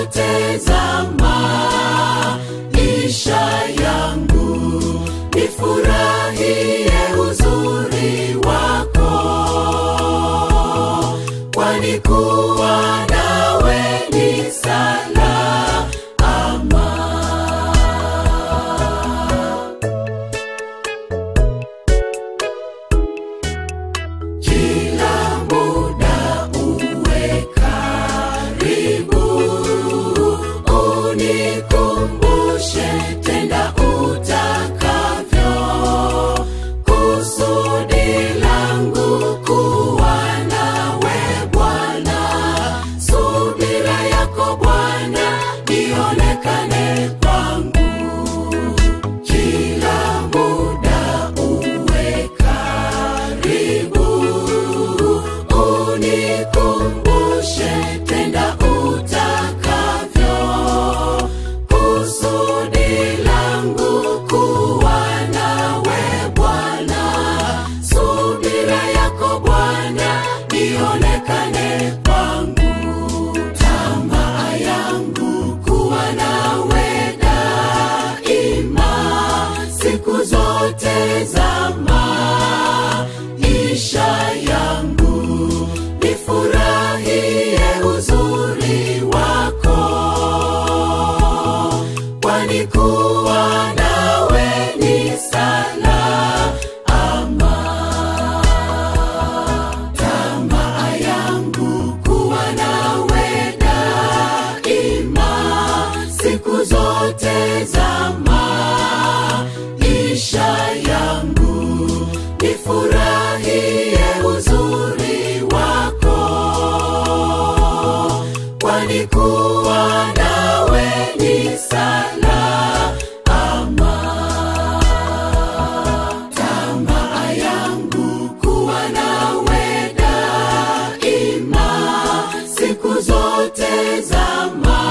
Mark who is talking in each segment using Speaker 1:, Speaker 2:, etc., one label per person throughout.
Speaker 1: zote za maisha yangu nifurahie uzuri wako kwani kuwa nawe ni salama kila muda uwe karibu unikumbushe tenda utakavyo kusudi langu kuwa nawe bwana subira yako bwana ionekane kwangu kila muda uwe karibu unikumbushe tenda utakavyo kusudi langu kuwa nawe bwana subira yako bwana ionekane kwangu tamaa yangu kuwa nawe daima siku zote za maisha yangu nifurahie uzuri wako kwani kuwa nawe ni salama tamaa yangu kuwa nawe daima siku zote za maisha yangu nifurahie uzuri wako kwani kuwa nawe ni salama tamaa yangu kuwa nawe daima siku zote za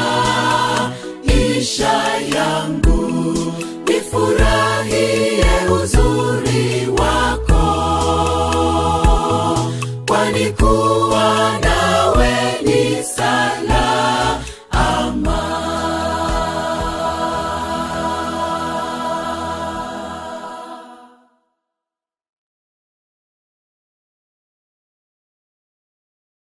Speaker 1: maisha yangu nifurahie uzuri wako kwani kuwa nawe ni salama